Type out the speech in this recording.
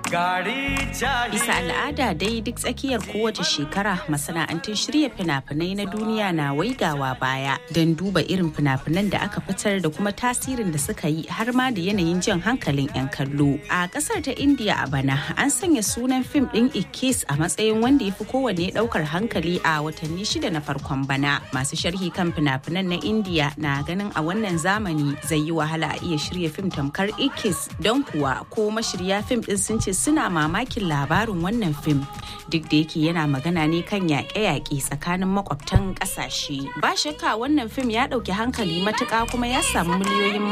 Bisa al'ada dai duk tsakiyar kowace shekara masana'antun shirya fina-finai na duniya na waigawa baya don duba irin fina-finan da aka fitar da kuma tasirin da suka yi har ma da yanayin jan hankalin 'yan kallo. A kasar ta India a bana an sanya sunan fim ɗin Ikis a matsayin wanda ya fi kowanne ɗaukar hankali a watanni shida na farkon bana. Masu sharhi kan fina-finan na India na ganin a wannan zamani zai yi wahala a iya shirya fim tamkar Ikis don kuwa ko mashirya fim ɗin sun ce suna mamakin labarin wannan fim duk da yake yana magana ne kan yaƙe-yaƙe tsakanin makwabtan ƙasashe. Ba shakka wannan fim ya ɗauki hankali matuƙa kuma ya samu miliyoyin